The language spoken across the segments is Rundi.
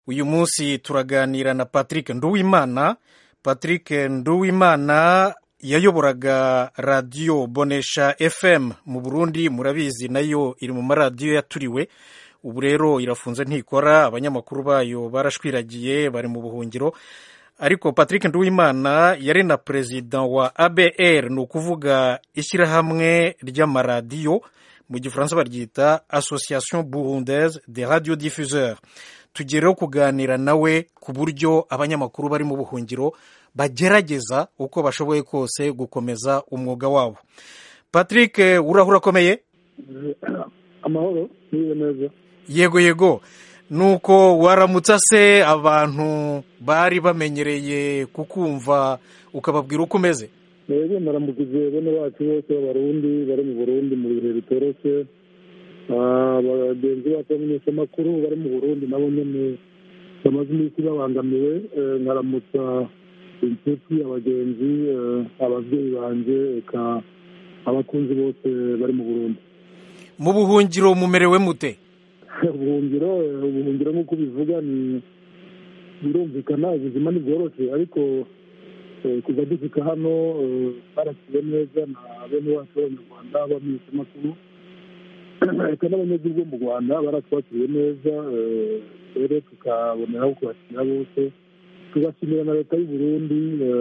uyu munsi turaganira na patrick nduwimana patrick nduwimana yayoboraga radiyo bonesha fm mu burundi murabizi nayo iri mu maradiyo yaturiwe ubu rero irafunze ntikora abanyamakuru bayo barashwiragiye bari mu buhungiro ariko patrick nduwimana yari na perezida wa abr ni ukuvuga ishyirahamwe ry'amaradiyo mu gifaransa baryita association burundaise de radio diffuseur tugereho kuganira nawe ku buryo abanyamakuru bari mu buhungiro bagerageza uko bashoboye kose gukomeza umwuga wabo patrick urahura akomeye amahoro niba neza yego yego nuko waramutsa se abantu bari bamenyereye kukumva ukababwira uko umeze rero naramukije bene bacu bose b'abarundi bari mu burundi mu bihe bitoroshye bagenzi bacu b'abamenyeshamakuru bari mu burundi nabo nyine bamaze iminsi babangamiwe nkaramutsa inshuti abagenzi ababyeyi banjye reka abakunzi bose bari mu burundi mu buhungiro mumerewe mute ubuhungiro ubuhungiro nk'uko bivuga ni birumvikana ubuzima ntibworoshye ariko kuva dushyika hano barasiwe neza na bene wacu b'abanyarwanda b'abamenyeshamakuru reka n'abanyagihugu bo mu rwanda baratwakiriye neza rero tukaboneraho kubashyira bose tugashimira na leta y'u Burundi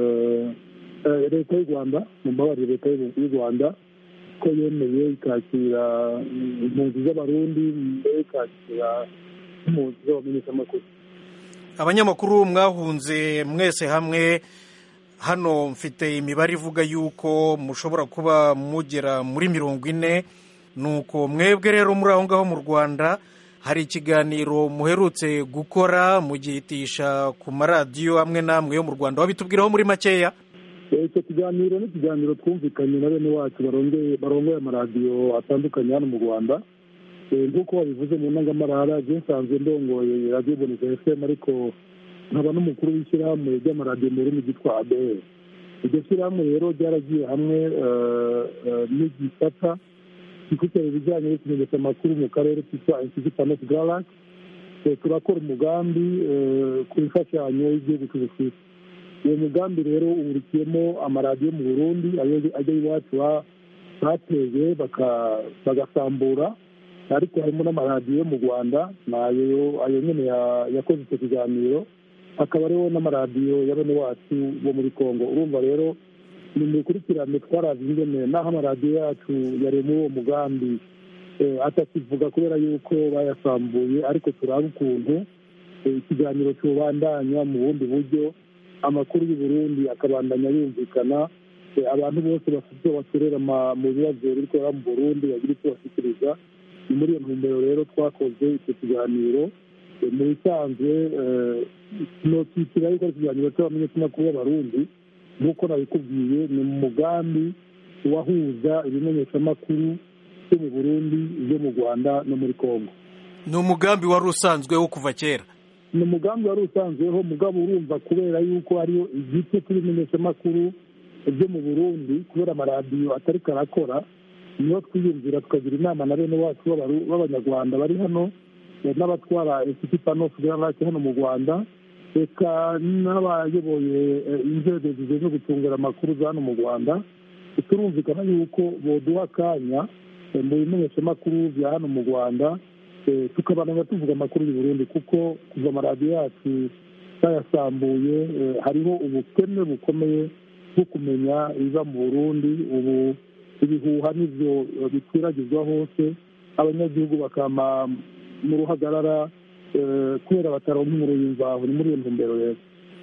leta y'u rwanda mu mbabarire leta y'u rwanda ko yemeye ikakira impunzi z'abarundi mbere ikakira impunzi z'abamenyeshamakuru abanyamakuru mwahunze mwese hamwe hano mfite imibare ivuga yuko mushobora kuba mugera muri mirongo ine nuko mwebwe rero muri aho ngaho mu rwanda hari ikiganiro muherutse gukora mugihitisha ku maradiyo amwe n'amwe yo mu rwanda wabitubwiraho muri makeya icyo kiganiro ni ikiganiro twumvikanye na bene wacu barongoye amaradiyo atandukanye hano mu rwanda nk'uko babivuze mu ntangamarara nsanzwe ndongoye radiyo boneza efemu ariko nkaba n'umukuru w'ishyirahamwe ry'amaradiyo mu rurimi ryitwa adr iryo shyirahamwe rero ryaragiye hamwe n'igisata gikurikirana ibijyanye n'ikimenyetso amakuru mu karere kitwa institut panos garant turakora umugambi ku imfashanyo y'igihugu cy'ubusuwisi uwo mugambi rero uhurikiyemo amaradiyo mu burundi ajya iwacu bateye bagasambura ariko harimo n'amaradiyo yo mu rwanda nayo ayo nyine yakoze icyo kiganiro hakaba hariho n'amaradiyo ya bene wacu bo muri congo urumva rero ni mikurikirane twarazi ingene n'aho amaradiyo yacu yari muri uwo mugambi atakivuga kubera yuko bayasambuye ariko turaba ukuntu ikiganiro cyubandanya mu bundi buryo amakuru y'u Burundi akabandanya yumvikana abantu bose bafite icyo bakorera mu bibazo biri kubera mu burundi bagira icyo bashyikiriza ni muri iyo ntumbero rero twakoze icyo kiganiro mu bisanzwe nokitira yuko ari ikiganiro cy'abamenyeshamakuru b'abarundi nk'uko nabikubwiye ni mu mugambi wahuza ibimenyeshamakuru byo mu burundi ibyo mu rwanda no muri congo ni umugambi wari usanzweho kuva kera ni umugambi wari usanzweho mugabo urumva kubera yuko hariyo igice cy'ibimenyeshamakuru byo mu burundi kubera amaradiyo atari karakora niyo twiyumvira tukagira inama na bene wacu b'abanyarwanda bari hano n'abatwara institut panos garant hano mu rwanda reka n'abayoboye inzego zishinzwe gucungira amakuru za hano mu rwanda turumvikana yuko boduha akanya mu bimenyeshamakuru bya hano mu rwanda tukabana tuvuga amakuru y'u Burundi kuko kuva amaradiyo yacu bayasambuye hariho ubukene bukomeye bwo kumenya ibiba mu burundi ubu ibihuha n'ibyo bikwiragizwa hose abanyagihugu bakama mu ruhagarara kubera bataronka inkuru y'imvaho ni muri iyo ntumbero rero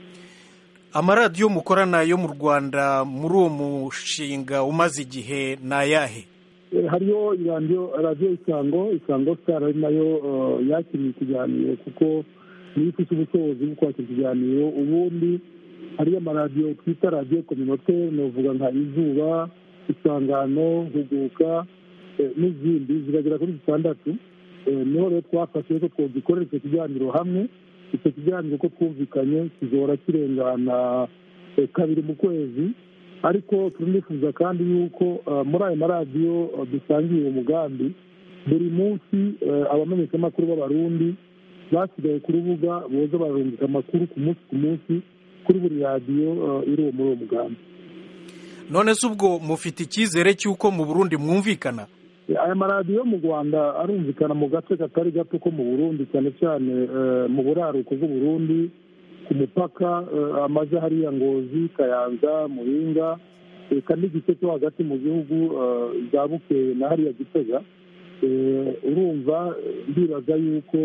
amaradiyo mukorana yo mu rwanda muri uwo mushinga umaze igihe ni ayahe hariyo radiyo isango isango sitari ari nayo yakiriye ikiganiro kuko niyo ifite ubushobozi bwo kwakira ikiganiro ubundi hariyo amaradiyo twita radiyo kominoteri navuga nka izuba isangano huguka n'izindi ziragera kuri zitandatu niho rero twafashe ko twagikorera icyo kiganiro hamwe icyo kiganiro ko twumvikanye kizora kirengana kabiri mu kwezi ariko turanifuza kandi yuko muri ayo maradiyo dusangiye uwo mugambi buri munsi abamenyeshamakuru b'abarundi basigaye ku rubuga boza bararungika amakuru ku munsi ku munsi kuri buri radiyo iri muri uwo mugambi none se ubwo mufite icyizere cy'uko mu burundi mwumvikana aya maradiyo mu rwanda arumvikana mu gace katari gato ko mu burundi cyane cyane mu buraruko bw'uburundi ku mupaka amaze hariya ngozi kayanza muringa reka n'igice cyo hagati mu gihugu za bukeye na hariya gitega urumva ndibaza yuko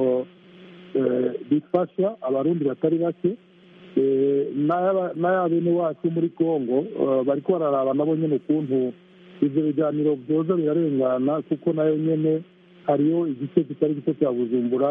bifasha abarundi batari bake n'aya bene wacu muri congo bari bararaba nabo nyine ukuntu ibyo biganiro byoza birarengana kuko nayo nyine hariyo igice kitari gito cya bujumbura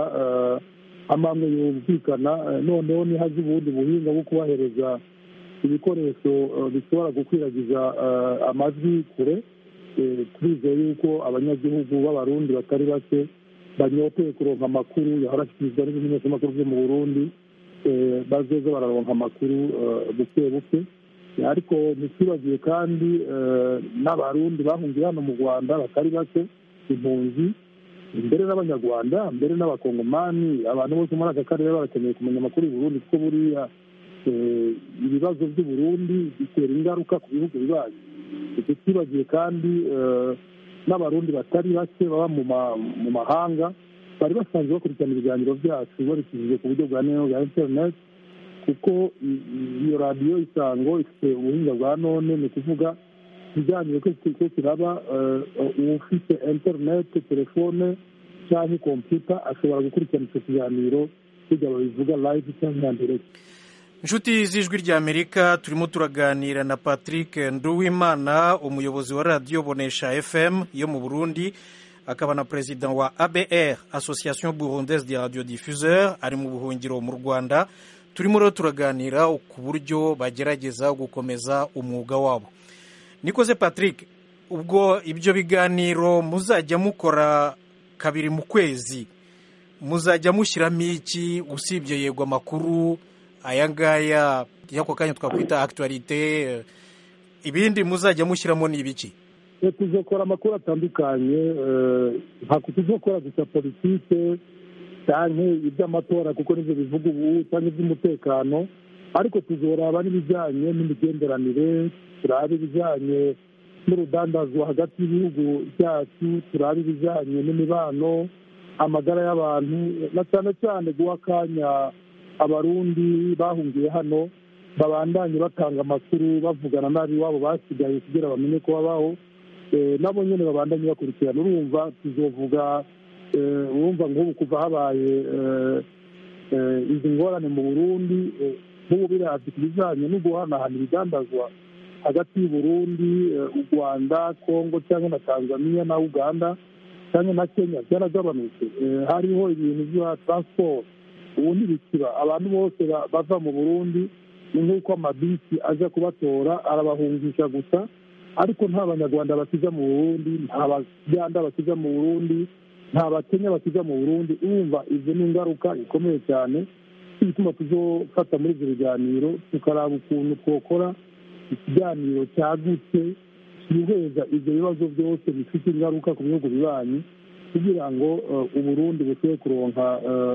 amamwe yumvikana noneho nihaze ubundi buhinga bwo kubahereza ibikoresho bishobora gukwiragiza amajwi kure turizeye yuko abanyagihugu b'abarundi batari bake banyoteye kuronka amakuru yahorashyikirizwa n'ibimenyeshamakuru byo mu burundi bazoza bararonka amakuru buke buke ariko ntitwibagiwe kandi n'abarundi bahungiye hano mu rwanda batari bake impunzi mbere n'abanyarwanda mbere n'abakongomani abantu bose muri aka karere barakeneye kumenya amakuru y'uburundi kuko buriya ibibazo by'uburundi bitera ingaruka ku bihugu bibanyi ntitwibagiwe kandi n'abarundi batari bake baba mu mahanga bari basanzwe bakurikirana ibiganiro byacu babikijije ku buryo bwa neza bwa interineti kuko iyo radiyo isango ifite ubuhinga bwa none ni ukuvuga ikiganiro ko kiraba ufite interineti telefone cyangwa kompiyuta ashobora gukurikirana icyo kiganiro kugira ngo bivuga live cyangwa ndirect inshuti z'ijwi ry'amerika turimo turaganira na patrick nduwimana umuyobozi wa radiyo bonesha fm yo mu burundi akaba na perezida wa abr association burundaise de radio diffuseur ari mu buhungiro mu rwanda turimo rero turaganira ku buryo bagerageza gukomeza umwuga wabo nikoze patrick ubwo ibyo biganiro muzajya mukora kabiri mu kwezi muzajya mushyiramo iki usibye yego amakuru aya ngaya y'ako kanya twakwita akituwarite ibindi muzajya mushyiramo ni ibiki tuzakora amakuru atandukanye ntabwo tuzakora gusa politike cyangwa iby'amatora kuko nibyo bivuga ubu cyangwa iby'umutekano ariko tuzoraba n'ibijyanye n'imigenderanire turabe ibijyanye n'urudandazwa hagati y'ibihugu byacu turabe ibijyanye n'imibano amagara y'abantu na cyane cyane guha akanya abarundi bahungiye hano babandanye batanga amakuru bavugana n'ab'iwabo basigaye kugira bamenye ko babaho nabo nyine babandanye bakurikirana urumva tuzovuga urumva nk'ubu kuva habaye izi ngorane mu burundi nk'ubu birazwi ku bijyanye no guhanahana ibidandazwa hagati y'uburundi u rwanda kongo cyangwa na tanzania na uganda cyangwa na kenya byaragabanutse hariho ibintu bya taransiporo ubu ntibikiba abantu bose bava mu burundi ni nk'uko amabisi aza kubatora arabahungisha gusa ariko nta banyarwanda bakiza mu burundi nta baganda bakiza mu burundi nta bakenya bakiza mu burundi urumva izo ni ingaruka ikomeye cyane bituma tuzofata muri ibyo biganiro tukaraba ukuntu twakora ikiganiro cyagutse cyiheza ibyo bibazo byose bifite ingaruka ku bihugu bibanyi kugira ngo uburundi bushobore kuronka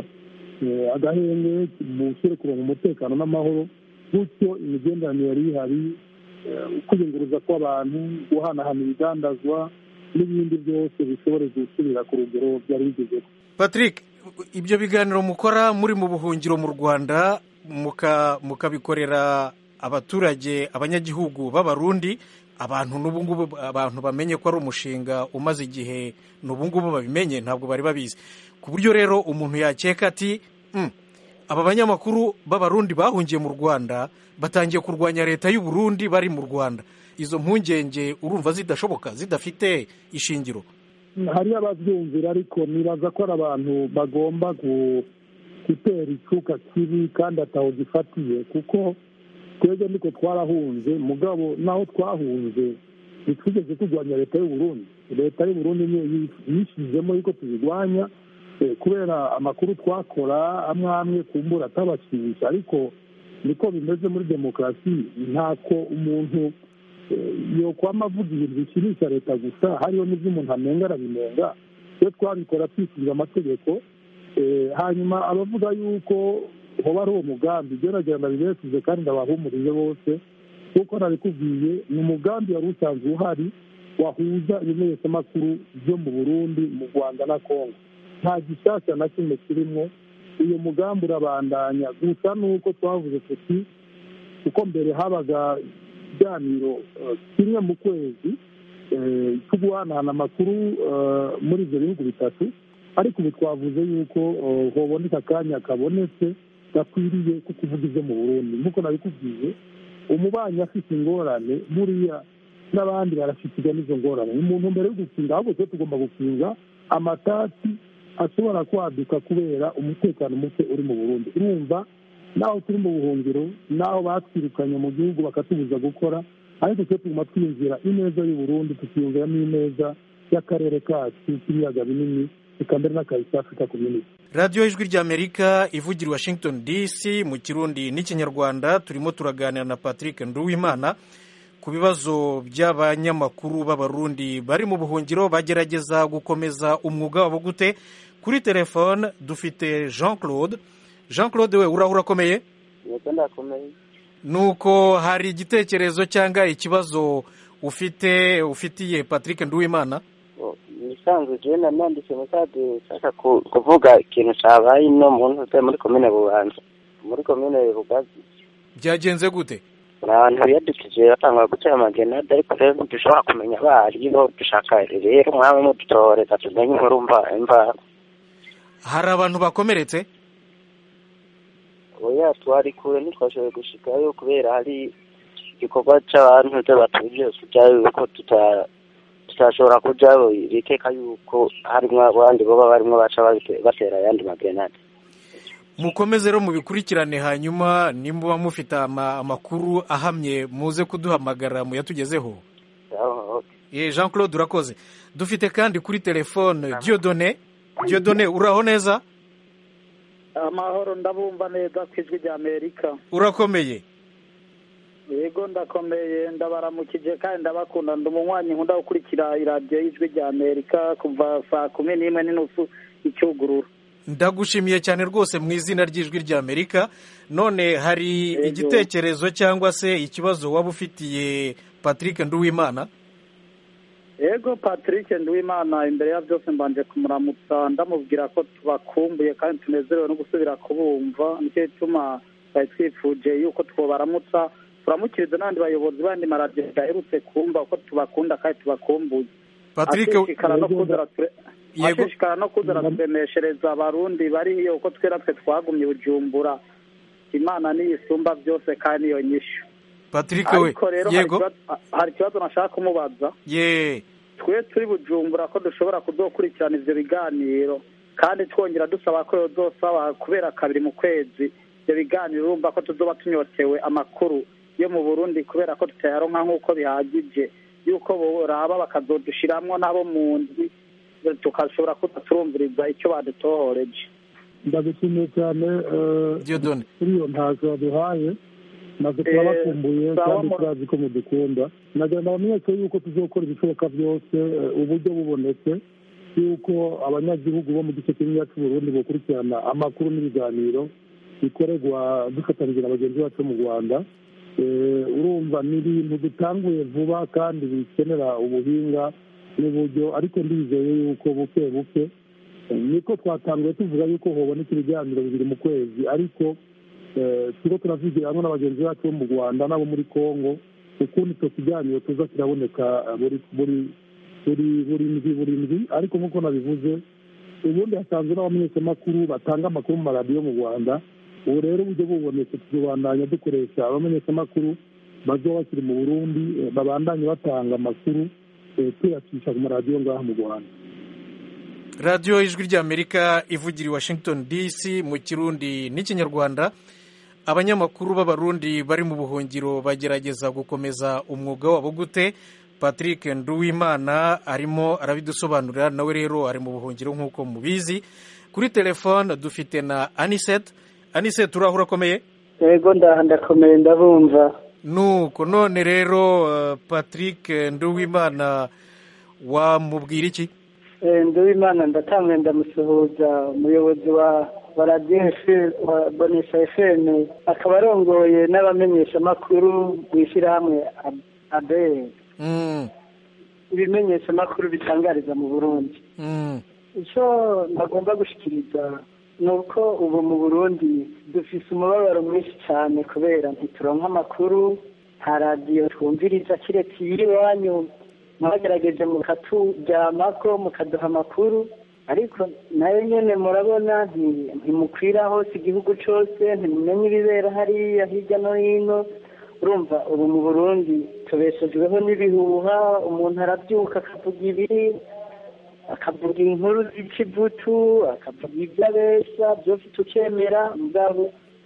agahenge bushobore kuronka umutekano n'amahoro gutyo imigenderanire yari ihari kwiyunguruza kw'abantu guhanahana ibidandazwa n'ibindi byose bishobore gusubira ku rugero byari bigezeho patrick ibyo biganiro mukora muri mu buhungiro mu rwanda mukabikorera abaturage abanyagihugu b'abarundi abantu n'ubungubu abantu bamenye ko ari umushinga umaze igihe n'ubungubu babimenye ntabwo bari babizi ku buryo rero umuntu yakeka ati aba banyamakuru b'abarundi bahungiye mu rwanda batangiye kurwanya leta y'u Burundi bari mu rwanda izo mpungenge urumva zidashoboka zidafite ishingiro hariyo ababyumvira ariko nibaza ko ari abantu bagomba gutera icuka kibi kandi ataho gifatiye kuko twebwe niko twarahunze mugabo naho twahunze ntitwigeze turwanya leta y'u Burundi leta y'u Burundi niyo yishyizemo yuko tubirwanya kubera amakuru twakora amwe amwe kumbura atabashimisha ariko niko bimeze muri demokarasi ntako umuntu yokwama avuga ibintu bishimisha leta gusa hariho n'ibyo umuntu amenga arabinenga iyo twabikora twisunze amategeko hanyuma abavuga yuko hoba ari uwo mugambi gerageza ndabibesize kandi ndabahumurije bose kuko nabikubwiye ni umugambi wari usanzwe uhari wahuza ibimenyetsamakuru byo mu burundi mu rwanda na congo nta gishyashya na kimwe kirimo uyu mugambi urabandanya gusa nuko twavuze tuti kuko mbere habaga ikiganiro kimwe mu kwezi cyo guhanahana amakuru muri ibyo bihugu bitatu ariko ubu twavuze yuko hoboneka akanya kabonetse gakwiriye ko kuvuga ibyo mu burundi nk'uko nabikubwiye umubanyi afite ingorane buriya n'abandi barashyikirizwa n'izo ngorane umuntu mbere yo gukinga ahubwo twe tugomba gukinga amatati ashobora kwaduka kubera umutekano muke uri mu burundi urumva naho turi mu buhungiro naho batwirukanye mu gihugu bakatubuza gukora ariko twe tuguma twiyumvira ineza y'uburundi tukiyumvira n'ineza y'akarere kacu k'ibiyaga binini reka mbere n'akazi ka afurika community radiyo ijwi ry'amerika ivugira washington dc mu kirundi n'ikinyarwanda turimo turaganira na patrick nduwimana ku bibazo by'abanyamakuru b'abarundi bari mu buhungiro bagerageza gukomeza umwuga wabo gute kuri telefone dufite jean claude jean claude we uraho urakomeye nuko hari igitekerezo cyangwa ikibazo ufite ufitiye patrick nduwimana ibisanzwe jewe nananditse mesaje nshaka kuvuga ikintu cabaye ino mu ntuze muri komine bubanza muri komine bugazi byagenze gute abantu biyadukije batangwa gutera amagenade ariko rero ntidushobora kumenya abaribo dushaka rero mwaba mudutoreza tumenye inkuru mva imva hari abantu bakomeretse oya twari kure ntitwashoboye gushikayo kubera hari igikorwa c'abantu batuje kujayo yuko tuta tutashobora kujayo bikeka yuko harimwo abandi boba barimwo baca batera ayandi magenade mukomeze rero mubikurikirane hanyuma nimuba mufite amakuru ahamye muze kuduhamagara muyatugezeho ye jean claude urakoze dufite kandi kuri telefone diodone diodone uraho neza amahoro ndabumva neza ku ijwi rya amerika urakomeye yego ndakomeye ndabaramukije kandi ndabakunda ndi umunywanyi nkunda gukurikira iradiyo y'ijwi rya amerika kuva saa kumi n'imwe n'inusu icyugurura ndagushimiye cyane rwose mu izina ry'ijwi rya amerika none hari igitekerezo cyangwa se ikibazo waba ufitiye patrick nduwimana yego patrick nduwimana imbere ya byose mbanje kumuramutsa ndamubwira ko tubakumbuye kandi tunezerewe no gusubira kubumva nicyo gituma twari twifuje yuko twobaramutsa turamukiriza n'abandi bayobozi bandi maradiyo baherutse kumva ko tubakunda kandi tubakumbuye patrick ashishikara no kuzana turemeshereza abarundi bari iyo uko twera twe twagumye bujumbura imana niyo isumba byose kandi niyo nyishyu patrick we yego hari ikibazo nashaka kumubaza ye twe turi bujumbura ko dushobora kudokurikirana ivyo biganiro kandi twongera dusaba ko yozosaba kubera kabiri mu kwezi ivyo biganiro urumva ko tuzoba tunyotewe amakuru yo mu burundi kubera ko tutayaronka nk'uko bihagije yuko boraba bakazodushiramwo n'abo mu ndwi tukashobora kuza turumviriza icyo badutohoreje ndagushimiye cyane diodone kuri iyo ntacyo baduhaye natwe turabakumbuye kandi turazi ko mudukunda nagira bamenyeshe yuko tuzokora ibishoboka byose uburyo bubonetse yuko abanyagihugu bo mu gice kinini cy'uburundi bakurikirana amakuru n'ibiganiro bikorerwa dufatanyije na bagenzi bacu mu rwanda urumva ni ibintu dutanguye vuba kandi bikenera ubuhinga n'uburyo ariko ndizeye yuko buke buke niko twatanguye tuvuga yuko hoboneka ibiganiro bibiri mu kwezi ariko turiko turavugira hamwe n'abagenzi bacu bo mu rwanda n'abo muri congo ukundi icyo kiganiro tuza kiraboneka buri buri buri buri ndwi buri ndwi ariko nk'uko nabivuze ubundi hasanzwe n'abamenyeshamakuru batanga amakuru mu maradiyo mu rwanda ubu rero uburyo bubonetse tuzobandanya dukoresha abamenyeshamakuru bazoba bakiri mu burundi babandanye batanga amakuru tuyacisha ku maradiyo ngaha mu rwanda radiyo ijwi ry'amerika ivugira i washington dc mu kirundi n'ikinyarwanda abanyamakuru b'abarundi bari mu buhungiro bagerageza gukomeza umwuga wabo gute patrick nduwimana arimo arabidusobanurira nawe rero ari mu buhungiro nk'uko mubizi kuri telefone dufite na anisete anisete uraho urakomeye yego ndakomeye ndabumva nuko none rero patrick nduwimana wamubwira iki nduwimana ndatamwe ndamusuhuza umuyobozi wa wa radiyo wa bonesha efeme akaba arongoye n'abamenyeshamakuru mu ishyirahamwe abere ibimenyeshamakuru bitangariza mu burundi icyo bagomba gushyikiriza ni uko ubu mu burundi dufise umubabaro mwinshi cyane kubera ntituronka amakuru nta radiyo twumviriza kiretse iyiri iwanyu mwagerageje mukaturyamako mukaduha amakuru ariko nayo nyine murabona ntimukwira hose igihugu cyose ntimumenye ibibera hariya hirya no hino urumva ubu mu burundi tubeshejweho n'ibihuha umuntu arabyuka akavuga ibi akavuga inkuru z'ikivutu akavuga ibyo abeshya byose tukemera mugabo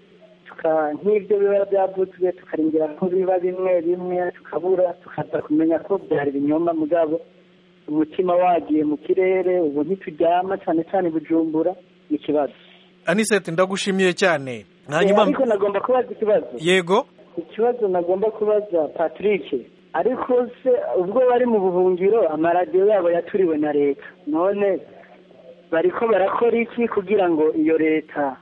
nk'ibyo biba byavuzwe tukarindira ko biba bimwe bimwe tukabura tukaza kumenya ko byari ibinyoma mugabo umutima wagiye mu kirere ubu ntituryama cyane cyane bujumbura ni ikibazo anisete ndagushimiye cyane ariko nagomba kubaza ikibazo yego ikibazo nagomba kubaza patrick ariko se ubwo bari mu buhungiro amaradiyo yabo yaturiwe na leta none bariko barakora iki kugira ngo iyo leta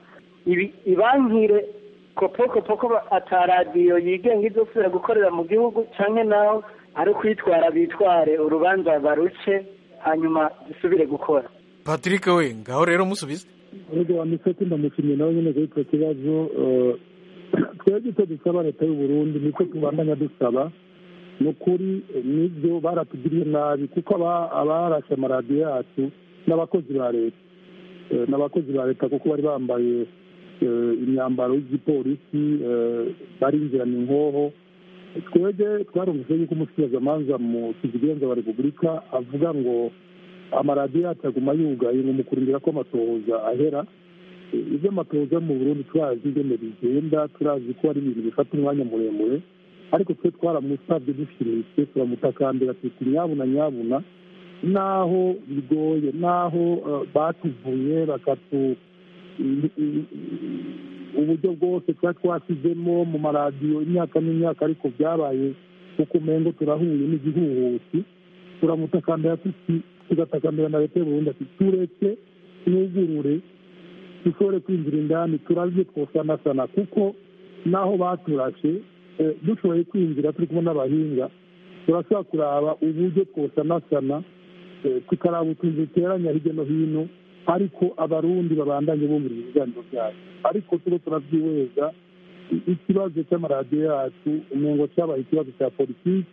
ibankire kopo kopo ko ataradiyo yigenga izosubira gukorera mu gihugu cyangwa naho ari ukwitwara bitware urubanza baruce hanyuma dusubire gukora patrick we ngaho rero musubize urugero wa miseke ndamushimye nawe nyine kuri icyo kibazo twebwe icyo dusaba leta y'u Burundi niko tubandanya dusaba ni ukuri nibyo baratugiriye nabi kuko abarashe amaradiyo yacu n'abakozi ba leta n'abakozi ba leta kuko bari bambaye imyambaro y'igipolisi barinjirana inkoho twebwe twarumvise yuko umusigazamanza mu kizigenza wa repubulika avuga ngo amaradiyo yacu aguma yugaye ngo mu kurindira ko amatohoza ahera ibyo amatohoza mu burundi turazi ingene bigenda turazi ko ari ibintu bifata umwanya muremure ariko twe twaramusabye dushimitse turamutakambira tuti nyabuna nyabuna naho bigoye naho batuvuye bakatu uburyo bwose twari twasizemo mu maradiyo imyaka n'imyaka ariko byabaye kuko umengo turahuye n'igihuhusi turamutakambira tuti tugatakambira na leta y'uburundi ati tureke twugurure dushobore kwinjira indani turazi twosanasana kuko naho baturashe dushoboye kwinjira turi kumwe n'abahinga turashobora kuraba uburyo twosanasana tukaraba utuntu duteranya hirya no hino ariko abarundi babandanye bumvira ibiganiro byacu ariko turo turabyihweza ikibazo cy'amaradiyo yacu umengo cyabaye ikibazo cya politiki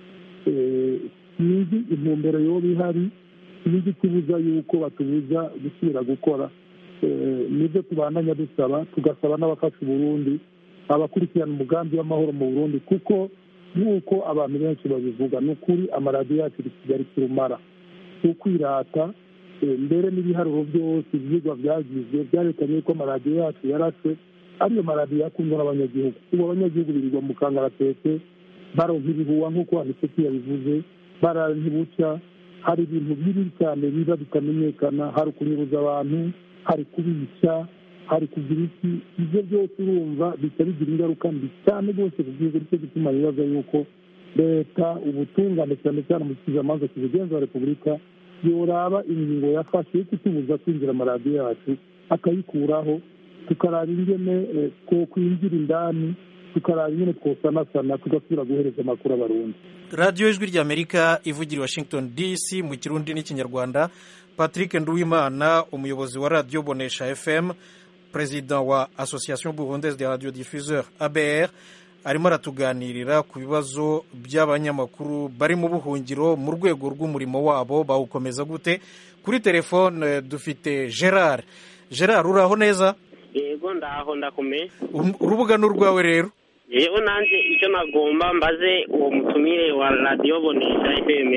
sinzi intumbero yoba ihari sinzi ikibuza yuko batubuza gusubira gukora nibyo tubandanya dusaba tugasaba n'abafasha uburundi abakurikirana umugambi w'amahoro mu burundi kuko nk'uko abantu benshi babivuga ni ukuri amaradiyo yacu kigali kirumara si ukwirata mbere n'ibiharuro byose ibyigwa byagizwe byarekanye ko amaradiyo yacu yaraswe ariyo maradiyo yakundwa n'abanyagihugu ubu abanyagihugu birirwa mu kangaratete baronka ibihuha nk'uko aniseti yabivuze barara ntibucya hari ibintu bibi cyane biba bitamenyekana hari ukunyuruza abantu hari kubica hari kugira iki ibyo byose urumva bihita bigira ingaruka mbi cyane rwose ku gihugu nicyo gituma bibaza yuko leta ubutungane cyane cyane mu kizamanza kizigenza wa repubulika yoraba ingingo yafashe yo kutubuza kwinjira amaradiyo yacu akayikuraho tukaraba ingene two kwinjira indani tukaraba ingene twosanasana tugasubira guhereza amakuru abarundi radiyo ijwi ry'amerika ivugira i washington dc mu kirundi n'ikinyarwanda patrick nduwimana umuyobozi wa radiyo bonesha fm perezida wa association burundaise de radio diffuseur abr arimo aratuganirira ku bibazo by'abanyamakuru bari mu buhungiro mu rwego rw'umurimo wabo bawukomeza gute kuri telefone dufite gerard gerard uraho neza yego ndaho ndakomeye urubuga ni urwawe rero yewe nanjye icyo nagomba mbaze uwo mutumire wa radiyo bonesha fm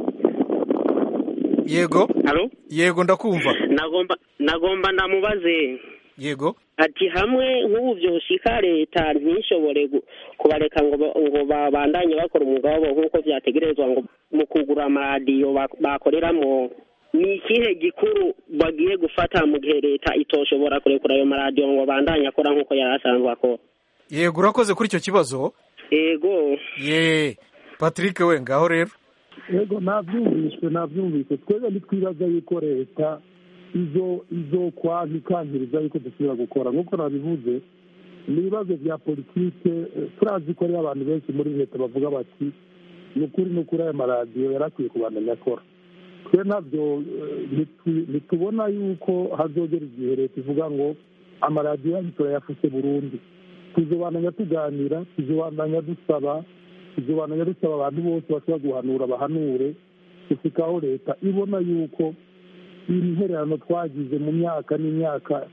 yego halo yego ndakumva nagomba nagomba ndamubaze yego ati hamwe nk'ubu byoshika leta ntishobore kubareka ngo ngo babandanye bakora umwuga wabo nk'uko byategerezwa ngo mu kugura amaradiyo bakoreramo ni ikihe gikuru bagiye gufata mu gihe leta itoshobora kurekura ayo maradiyo ngo bandanye akora nk'uko yari asanzwe akora yego urakoze kuri icyo kibazo yego ye patrick we ngaho rero yego nabyumvise nabyumvise twebwe ntitwibaza yuko leta izo izo kwanka ikankiriza yuko dusubira gukora nk'uko nabivuze ni ibibazo bya politike turazi ko hariho abantu benshi muri leta bavuga bati ni ukuri ni ukuri aya maradiyo yari akwiye kubandanya akora twe nabyo ntitubona yuko hazogera igihe leta ivuga ngo amaradiyo yacu turayafuse burundu tuzobandanya tuganira tuzobandanya dusaba tuzobandanya dusaba abantu bose bashobora guhanura bahanure gushika aho leta ibona yuko intererano twagize mu myaka n'imyaka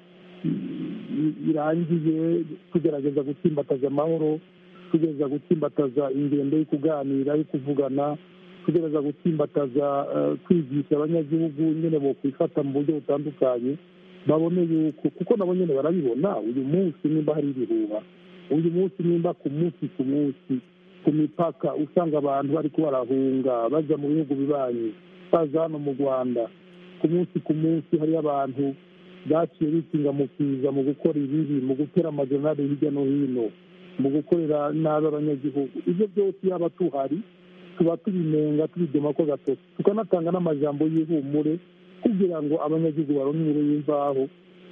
irangiye tugerageza gutsimbataza amahoro tugerageza gutsimbataza ingendo yo kuganira yo kuvugana tugerageza gutsimbataza kwigisha abanyagihugu nyine bo kwifata mu buryo butandukanye babone yuko kuko nabo nyine barabibona uyu munsi nimba hari ibihuha uyu munsi nimba ku munsi ku munsi ku mipaka usanga abantu bari barahunga bajya mu bihugu bibanyi baza hano mu rwanda ku munsi ku munsi hariyo abantu baciye bikinga mu kiza mu gukora ibibi mu gutera amajonari hirya no hino mu gukorera nabi abanyagihugu ibyo byose yaba tuhari tuba tubinenga tubidema ko gatoki tukanatanga n'amajambo y'ihumure kugira ngo abanyagihugu baronke inkuru y'imvaho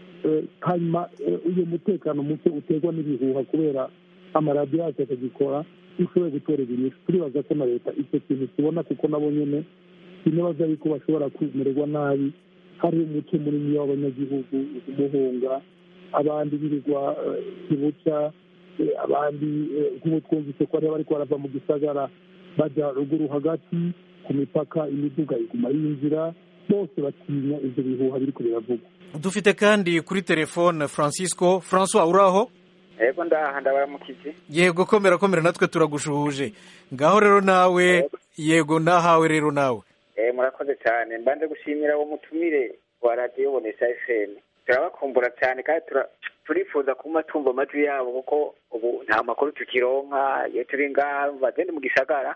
hanyuma uyu mutekano muke uterwa n'ibihuha kubera amaradiyo yacu atagikora dushoboye gutorera inyishu turibaza ko na leta icyo kintu kibona kuko nabo nyine sinibaza yuko bashobora kwemererwa nabi hari umuco munini w'abanyagihugu umuhunga abandi birirwa kibuca abandi nk'ubu twumvise ko hariho bariko barava mu gisagara bajya ruguru hagati ku mipaka imiduga iguma yinjira bose batinya ibyo bihuha biriko biravugwa dufite kandi kuri telefone francisco francois uraho yego ndaha ndabaramukije yego komera komera natwe turagushuhuje ngaho rero nawe yego nahawe rero nawe eh murakoze cyane mbanje gushimira uwo mutumire wa radiyo bonesha fm turabakumbura cyane kandi turifuza kuma tumva amajwi yabo kuko ubu nta makuru tukironka iyo turi ngaha bagende mu gisagara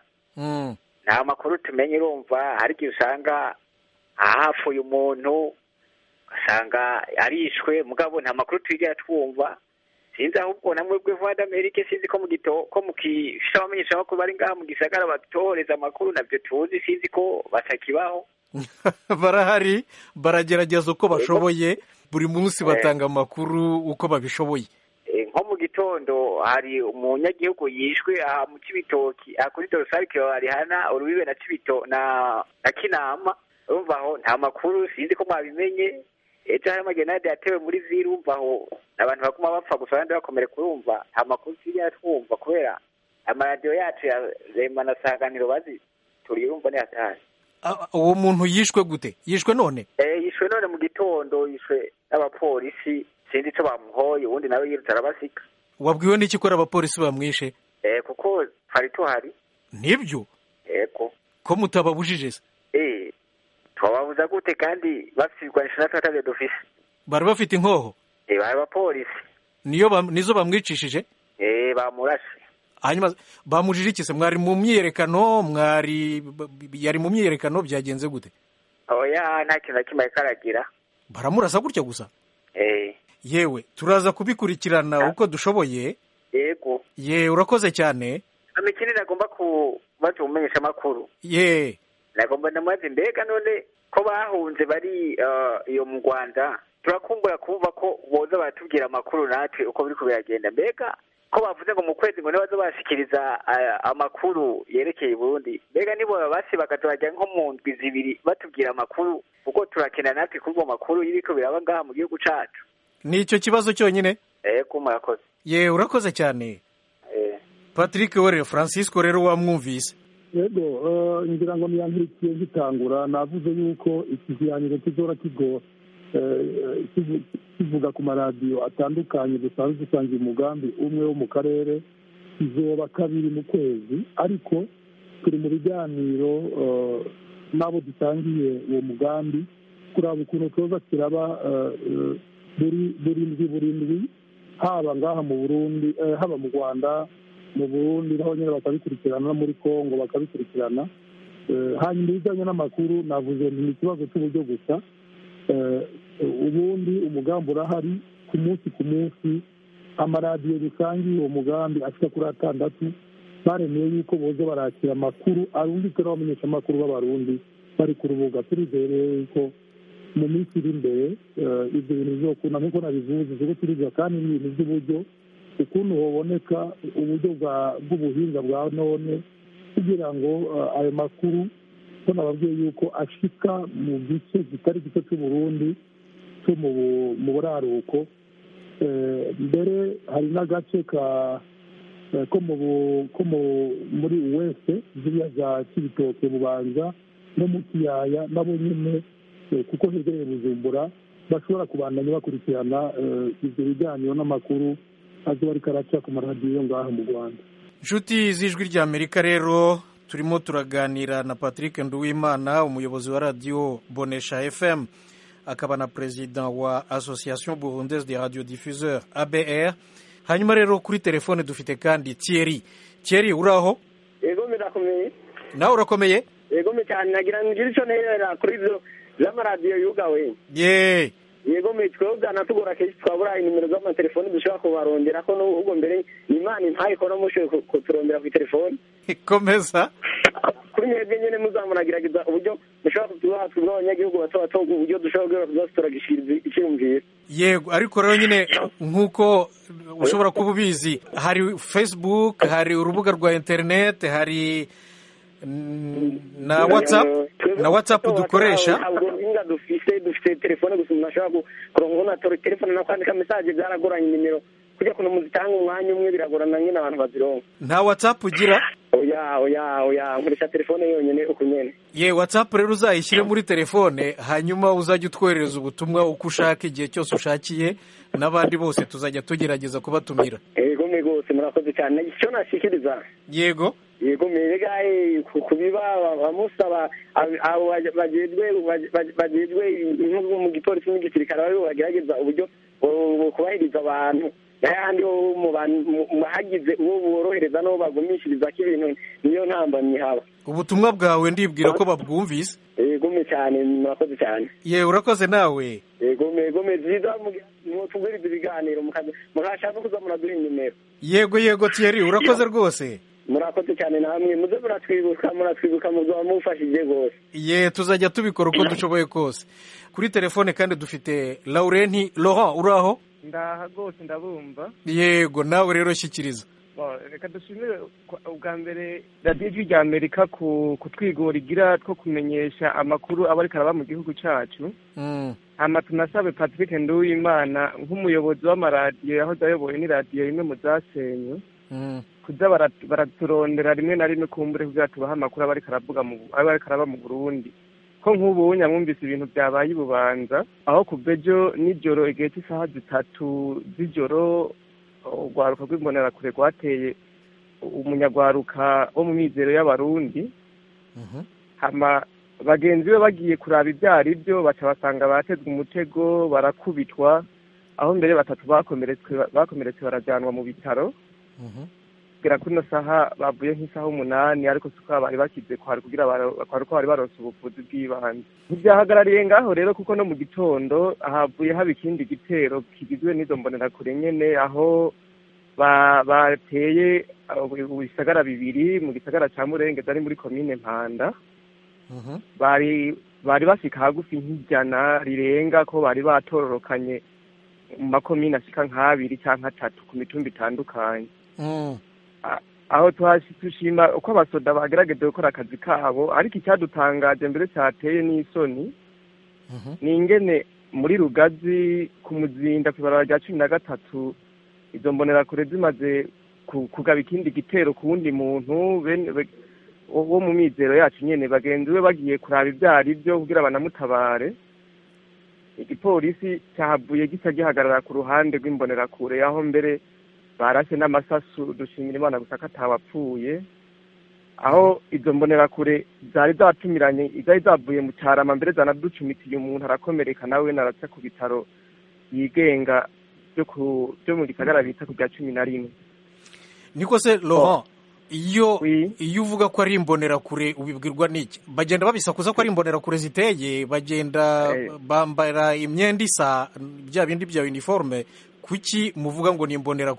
nta makuru tumenye urumva hari igihe usanga ahapfuye umuntu ugasanga arishwe mugabo nta makuru twigera twumva sinzi ahubwo namwe bwe vuba d'amerike sinzi ko mu gito ko mu kifisha abamenyesha makuru bari ngaha mu gisagara batohereza amakuru navyo tuzi sinzi ko batakibaho barahari baragerageza uko bashoboye buri munsi batanga amakuru uko babishoboye nko mu gitondo hari umunyagihugu yishwe aha mu cibitoki aha kuri dorosari kibarihana urubibe na cibito na na kinama urumva aho nta makuru sinzi ko mwabimenye ejo hari amagenade yatewe muri ziri urumva aho abantu baguma bapfa gusa abandi bakomere kurumva nta makuru tujya twumva kubera amaradiyo yacu ya rema na sanganiro bazi turiye urumva ni hatari uwo muntu yishwe gute yishwe none eh yishwe none mu gitondo yishwe n'abapolisi sinzi icyo bamuhoye ubundi nawe yirutse arabasika wabwiwe n'iki ko abapolisi bamwishe eh kuko twari tuhari nibyo yego ko mutababujije se eh twababuza gute kandi bafite ibigwanisho natwe atabyo dufise bari bafite inkoho eh bari abapolisi niyo bam- nizo bamwicishije eh bamurashe hanyuma bamujije iki se mwari mu myiyerekano mwari yari mu myiyerekano byagenze gute oya nta kintu na kimwe ariko aragira baramurasa gutya gusa eh yewe turaza kubikurikirana uko dushoboye yego ye urakoze cyane amikini nagomba kubaza umumenyesha amakuru ye nagomba ndamubaze mbega none ko bahunze bari eh, iyo mu rwanda turakumbura kumva ko boza baratubwira amakuru natwe uko biri biragenda mbega ko bavuze ngo mu kwezi ngo nibazo bashikiriza eh, amakuru yerekeye i burundi mbega nibo basi bakaturajya nko mu ndwi zibiri batubwira amakuru kuko turakenera natwe kuri ayo makuru y'ibiko biraba ngaha mu gihugu cacu ni icyo kibazo cyonyine eko murakoze ye urakoze cyane eh. patrick were francisco rero wamwumvise yego eh, ngira ngo niyankurikiye ngitangura navuze yuko iki kiganiro kizora kigo eh, kivu- kivuga ku maradiyo atandukanye dusanzwe dusangiye umugambi umwe wo mu karere kizoba kabiri mu kwezi ariko turi mu biganiro eh, n'abo dusangiye uwo mugambi kuraba ukuntu tuza kiraba eh, eh, buri burindwi burindwi haba ngaha mu burundi eh, haba mu rwanda mu burundi naho nyine bakabikurikirana no muri congo bakabikurikirana Eh, hanyuma ibijyanye n'amakuru navuze nti ni ikibazo cy'uburyo gusa Eh, ubundi umugambi urahari ku munsi ku munsi amaradiyo dusangiye uwo mugambi ashika kuri atandatu baremeye yuko boza barakira amakuru arungitswe n'abamenyeshamakuru b'abarundi bari ku rubuga turizeye yuko mu minsi iri imbere ibyo bintu bizokunda nk'uko nabivuze kuko turiga kandi n'ibintu by'uburyo ukuntu haboneka uburyo bw'ubuhinga bwa none kugira ngo ayo makuru ko nababwiye yuko ashika mu gice kitari gito cy'uburundi cyo mu buraruko mbere hari n'agace ka ko muri wese ziriya za kibitoke bubanza no mu kiyaya nabo nyine kuko hegereye bujumbura bashobora kubandanya bakurikirana ibyo biganiro n'amakuru azuba ariko araca ku maradiyo ngaha mu rwanda inshuti z'ijwi ry'amerika rero turimo turaganira na patrick nduwimana umuyobozi wa radiyo bonesha fm akaba na perezida wa association burundaise de radio diffuseur abr hanyuma rero kuri telefone dufite kandi thierry thierry uraho yego birakomeye nawe urakomeye yego cyane nagira ngo ngire icyo nterera kuri ibyo by'amaradiyo yugawe yeee yego twebwe byanatugora kenshi twabura inimero z'amatelefoni dushobora kubarondera ko n'ubwo mbere imana ntayikora mushoboye kuturondera ku telefoni komeza kuri mwebwe nyine muzamuragerageza uburyo mushobora kutubaha twebwe abanyagihugu bato bato uburyo dushobora kuba turagishiriza icyumviro yego ariko rero nyine nk'uko ushobora kuba ubizi hari facebook hari urubuga rwa interineti hari na watsapu na watsapu dukoresha ntabwo inga dufite dufite telefone gusa umuntu ashobora kuronka na telefone no kwandika mesaje byaragoranye nimero kujya kuntu muzitanga umwanya umwe biragorana nyine abantu bazironka nta watsapu ugira oya oya oya nkoresha telefone yonyine uko nyene ye watsapu rero uzayishyire muri telefone hanyuma uzajya utwoherereza ubutumwa uko ushaka igihe cyose ushakiye n'abandi bose tuzajya tugerageza kubatumira yego mwe rwose murakoze cyane icyo nashikiriza yego yego mbega kubiba bamusaba abo bagejwe bagejwe inkubu mu gipolisi n'igisirikare baribo bagerageza uburyo kubahiriza abantu n'ayandi hagize uwo borohereza n'uwo bagumishiriza ko ibintu niyo ntambamyi haba ubutumwa bwawe ndibwira ko babwumvise yego me cyane murakoze cyane ye urakoze nawe yego me yego me byiza tuguriza ibiganiro murashaka kuza muraduha inimero yego yego thierry urakoze rwose murakoze cyane namwe muze muratwibuka muratwibuka muzaba mufashije rwose ye tuzajya tubikora uko dushoboye kose kuri telefone kandi dufite laurenti laurent uraho ndaha rwose ndabumva yego nawe rero shyikiriza reka dushimire ubwa mbere radiyo ijwi rya amerika kutwigora igira two kumenyesha amakuru aba ariko araba mu gihugu cyacu hano tunasabe patrick nduwimana nk'umuyobozi w'amaradiyo yahoze ayoboye n'iradiyo imwe mu zasenywe kuza baraturondera rimwe na rimwe kumbure kugira tubahe amakuru aba ariko araba mu burundi ko nk'ubu nyamwumvise ibintu byabaye i bubanza aho kuva ejo nijoro igihe cy'isaha zitatu z'ijoro urwaruka rw'imbonerakure rwateye umunyarwaruka wo mu mizero y'abarundi bagenzi be bagiye kuraba ibyo ari byo baca basanga batezwe umutego barakubitwa aho mbere batatu bakomeretse barajyanwa mu bitaro kugera kuri ino saha bavuye nk'isaha umunani ariko si uko bari bakize kwari kugira kwari ko bari baronse ubuvuzi bw'ibanze ntibyahagarariye ngaho rero kuko no mu gitondo havuye haba ikindi gitero kigizwe n'izo mbonerakure nyene aho bateye ibisagara bibiri mu gisagara ca murengezi ari muri komine mpanda bari bari bashika hagufi nk'ijana rirenga ko bari batororokanye mu makomine ashika nk'abiri canke atatu ku mitumba itandukanye aho dushima uko abasoda bagerageje gukora akazi kabo ariko icyadutangaje mbere cyateye n'isoni ni ingene muri rugazi ku muzinda ku ibarara rya cumi na gatatu izo mbonerakure zimaze kugaba ikindi gitero ku wundi muntu wo mu mizero yacu nyine bagenzi be bagiye kuraba ibyo ari byo kugira banamutabare igipolisi cyahavuye gisa gihagarara ku ruhande rw'imbonerakure aho mbere barashye n'amasasu dushimira imana gusa ko atawapfuye aho izo mbonerakure zari zatumiranye zari zavuye mu cyarama mbere zanaducumitiye umuntu arakomereka nawe naraca ku bitaro yigenga byo mu gisagara bita ku bya cumi na rimwe niko se laurent iyo iyo uvuga ko ari imbonerakure ubibwirwa n'iki bagenda babisakuza ko ari imbonerakure ziteye bagenda bambara imyenda isa bya bindi bya uniforme kuki muvuga ngo ni imbonerakure